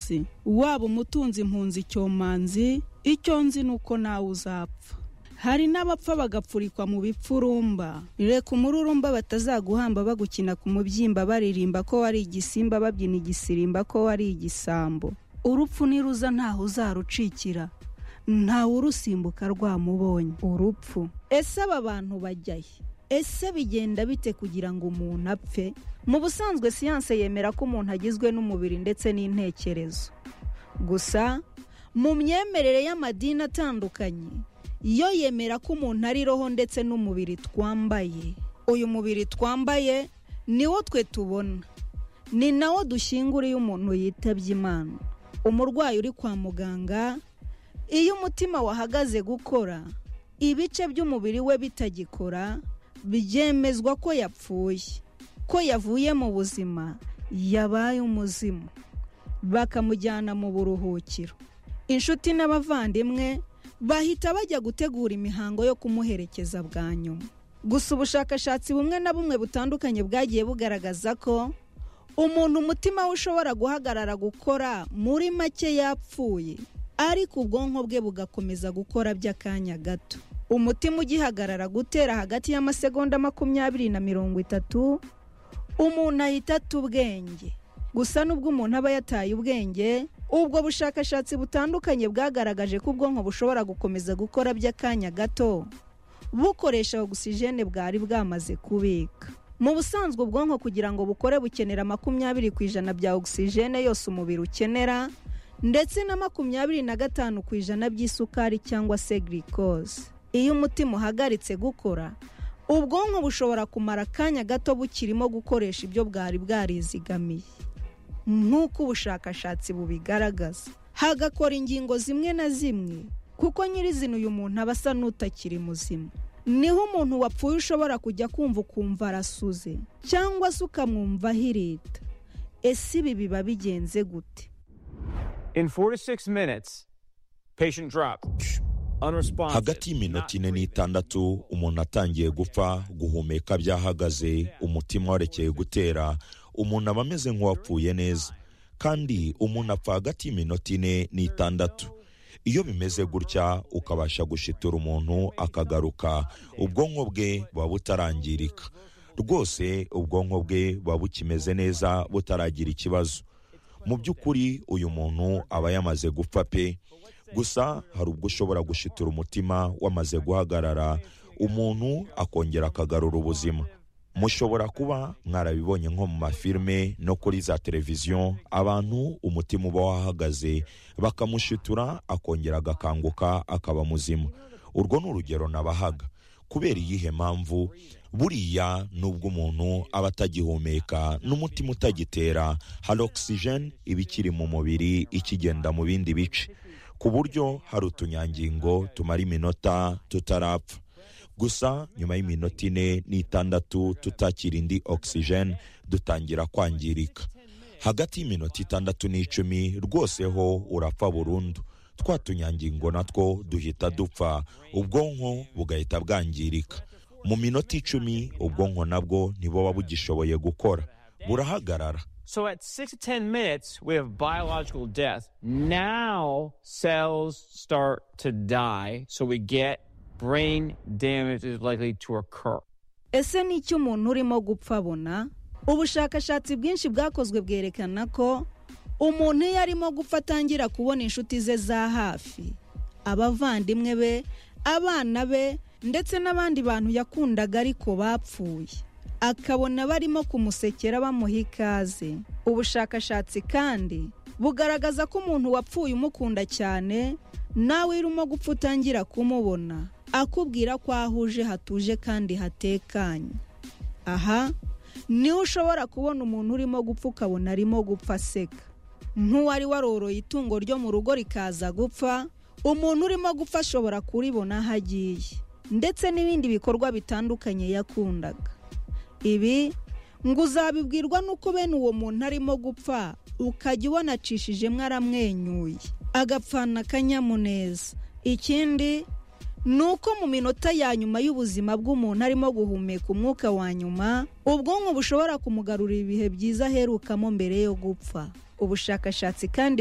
munsi waba umutunzi impunzi icyomanzi icyo nzi ni uko nawe uzapfa hari n'abapfa bagapfurikwa mu bipfurumba reka umururumba batazaguhamba bagukina ku mubyimba baririmba ko wari igisimba babyina igisirimba ko wari igisambo urupfu niruza ntaho uzarucikira ntawe urusimbuka rwamubonye urupfu ese aba bantu bajya he ese bigenda bite kugira ngo umuntu apfe mu busanzwe siyanse yemera ko umuntu agizwe n'umubiri ndetse n'intekerezo gusa mu myemerere y'amadini atandukanye iyo yemera ko umuntu ari roho ndetse n'umubiri twambaye uyu mubiri twambaye niwo twe tubona ni nawo dushyingura iyo umuntu yitabye imana umurwayi uri kwa muganga iyo umutima wahagaze gukora ibice by'umubiri we bitagikora byemezwa ko yapfuye ko yavuye mu buzima yabaye umuzimu bakamujyana mu buruhukiro inshuti n'abavandimwe bahita bajya gutegura imihango yo kumuherekeza bwa nyuma gusa ubushakashatsi bumwe na bumwe butandukanye bwagiye bugaragaza ko umuntu umutima we ushobora guhagarara gukora muri make yapfuye ariko ubwonko bwe bugakomeza gukora by'akanya gato umutima ugihagarara gutera hagati y'amasegonda makumyabiri na mirongo itatu umuntu ahita ata ubwenge gusa n'ubwo umuntu aba yataye ubwenge ubwo bushakashatsi butandukanye bwagaragaje ko ubwonko bushobora gukomeza gukora by'akanya gato bukoresha ogisijene bwari bwamaze kubika mu busanzwe ubwonko kugira ngo bukore bukenera makumyabiri ku ijana bya ogisijene yose umubiri ukenera ndetse na makumyabiri na gatanu ku ijana by'isukari cyangwa se girikoze iyo umutima uhagaritse gukora ubwonko bushobora kumara akanya gato bukirimo gukoresha ibyo bwari bwarizigamiye nk'uko ubushakashatsi bubigaragaza hagakora ingingo zimwe na zimwe kuko nyirizina uyu muntu aba asa n'utakiri muzima niho umuntu wapfuye ushobora kujya kumva ukumva arasuze cyangwa se ukamwumva ahirita ese ibi biba bigenze gute hagati y'iminota ine n'itandatu umuntu atangiye gupfa guhumeka byahagaze umutima warekeye gutera umuntu aba ameze nk'uwapfuye neza kandi umuntu apfa hagati y'iminota ine n'itandatu iyo bimeze gutya ukabasha gushitura umuntu akagaruka ubwonko bwe buba butarangirika rwose ubwonko bwe buba bukimeze neza butaragira ikibazo mu by'ukuri uyu muntu aba yamaze gupfa pe gusa hari ubwo ushobora gushitura umutima wamaze guhagarara umuntu akongera akagarura ubuzima mushobora kuba mwarabibonye nko mu mafilime no kuri za televiziyo abantu umutima uba wahagaze bakamushitura akongera agakanguka akaba muzima urwo ni urugero nabahaga kubera iyihe mpamvu buriya nubwo umuntu aba atagihumeka n'umutima utagitera hari ogisijeni iba ikiri mu mubiri ikigenda mu bindi bice ku buryo hari utunyangingo tumara iminota tutarapfa gusa nyuma y'iminota ine n'itandatu tutakira indi ogisijeni dutangira kwangirika hagati y'iminota itandatu n'icumi rwose ho urapfa burundu twa tunyangingo natwo duhita dupfa ubwonko bugahita bwangirika mu minota icumi ubwonko nabwo ntibuba bugishoboye gukora burahagarara So at 6 to 10 minutes, we have biological death. Now cells start to die, so we get brain damage is likely to occur. ese ni iki umuntu urimo gupfa abona ubushakashatsi bwinshi bwakozwe bwerekana ko umuntu iyo arimo gupfa atangira kubona inshuti ze za hafi abavandimwe be abana be ndetse n'abandi bantu yakundaga ariko bapfuye akabona barimo kumusekera bamuha ikaze ubushakashatsi kandi bugaragaza ko umuntu wapfuye umukunda cyane nawe urimo gupfa utangira kumubona akubwira ko ahuje hatuje kandi hatekanye aha niho ushobora kubona umuntu urimo gupfa ukabona arimo gupfa aseka nk'uwari waroroye itungo ryo mu rugo rikaza gupfa umuntu urimo gupfa ashobora kuribona aho agiye ndetse n'ibindi bikorwa bitandukanye yakundaga ibi ngo uzabibwirwa n'uko bene uwo muntu arimo gupfa ukajya ubonacishijemo aramwenyuye agapfana akanyamuneza ikindi ni uko mu minota ya nyuma y'ubuzima bw'umuntu arimo guhumeka umwuka wa nyuma ubwonko bushobora kumugarurira ibihe byiza aherukamo mbere yo gupfa ubushakashatsi kandi